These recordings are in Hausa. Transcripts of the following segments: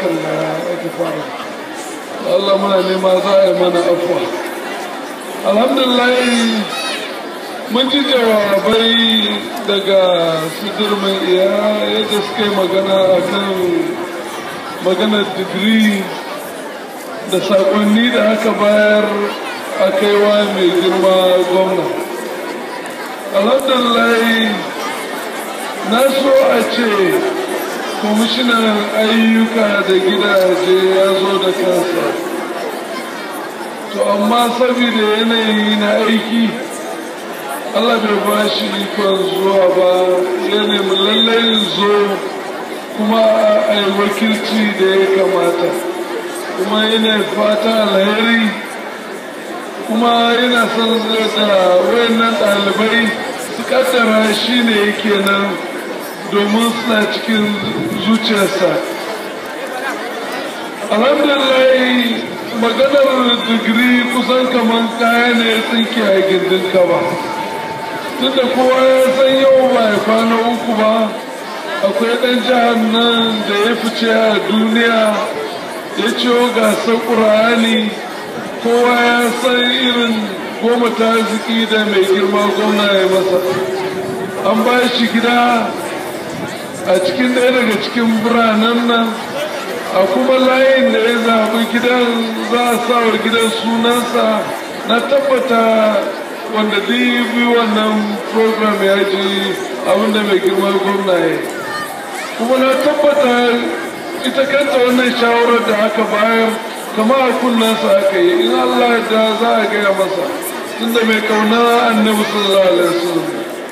hakan da ake fara Allah muna nema za a yi mana afuwa alhamdulillah mun ji jawabai daga sidir mai iya yadda suka yi magana a kan maganar digiri da saƙonni da aka bayar a kaiwa mai girma gwamna alhamdulillah na so a ce kwamishinan ayyuka da gidaje ya zo da kansa to amma saboda yanayi na aiki Allah bai ba shi ikon zuwa ba ya nemi lallai zo kuma a yi wakilci da ya kamata kuma yana fata alheri kuma yana son da wayannan ɗalibai su kaddara shi ne yake nan domin suna cikin zuciyarsa alhamdulillah maganar digiri kusan kamar kaya ne tsinke a gindin ka ba tunda kowa ya san yau ba ya kwana uku ba akwai ɗan jihar nan da ya fice a duniya ya ciwo gasar ƙura'ani kowa ya san irin goma ta ziki da mai girma gwamna ya masa an ba shi gida a cikin ɗaya daga cikin biranen nan a kuma layin da ya zaɓi gidan za a sawar gidan sunansa na tabbata wanda bi wannan program ya ji abinda mai girma gwamna ya kuma na tabbata ita kanta wannan shawarar da aka bayar kama a kunnansa aka yi in allah da za a gaya masa tunda mai kauna annabi sallallahu alaihi wasallam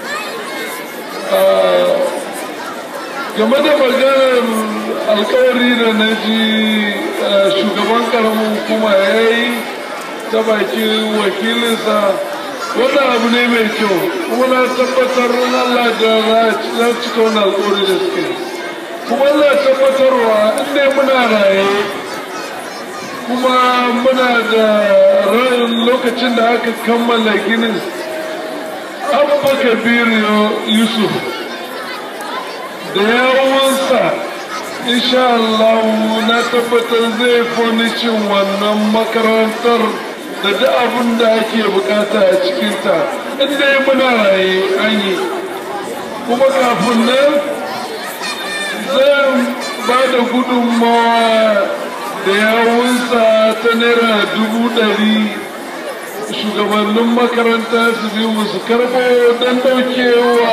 game da maganar alkawari da na ji shugaban karamin hukuma ya yi ta bakin wakilinsa wannan abu ne mai kyau kuma na tabbatar Allah da za cika wannan alkawari da suke kuma Allah tabbatarwa inda muna raye kuma muna da rayin lokacin da aka kammala ginin abba kabiru yusuf da yawonsa insha Allah na tabbatar zai fonicin wannan makarantar da duk abin da ake bukata a cikinta inda ya muna raye an yi kuma kafin nan zan ba da gudunmawa da yawunsa ta naira dubu ɗari shugabannin makaranta su bi musu karɓo don ɗaukewa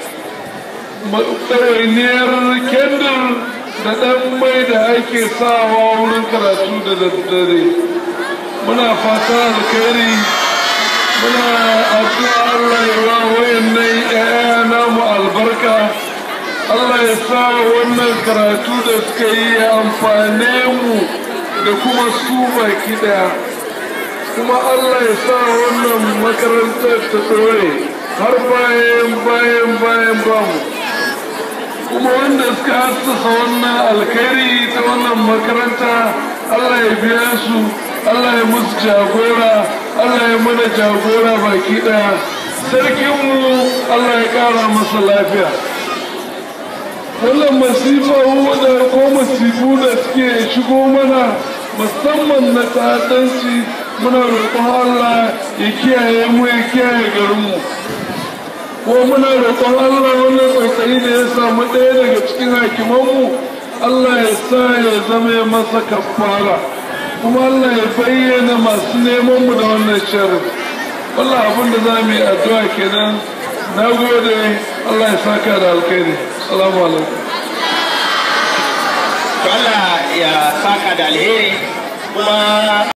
ɗawainiyar kendir da ɗan mai da ake sawa wurin karatu da daddare muna fata alkhairi muna addu'a Allah ya wa wayannan ƴaƴa namu albarka Allah ya sa wannan karatu da suka yi ya amfane mu da kuma su baki ɗaya kuma Allah ya sa wannan makarantar ta ɗore har bayan bayan bayan bamu kuma wanda suka hassasa wannan alkhairi ta wannan makaranta Allah ya biya su Allah ya musu jagora Allah ya mana jagora baki daya sarkinmu Allah ya kara masa lafiya wannan masifa da ko masifu da suke shigo mana musamman na ta'addanci muna roƙon Allah ya kiyaye mu ya kiyaye garinmu ko muna roƙon Allah wannan tsautsayi da ya samu ɗaya daga cikin hakimanmu Allah ya sa ya zama masa kafara kuma Allah ya bayyana masu neman mu da wannan sharri wallah abin da za mu yi addu'a kenan na gode Allah ya saka da alkhairi salamu alaikum Allah ya saka da alheri kuma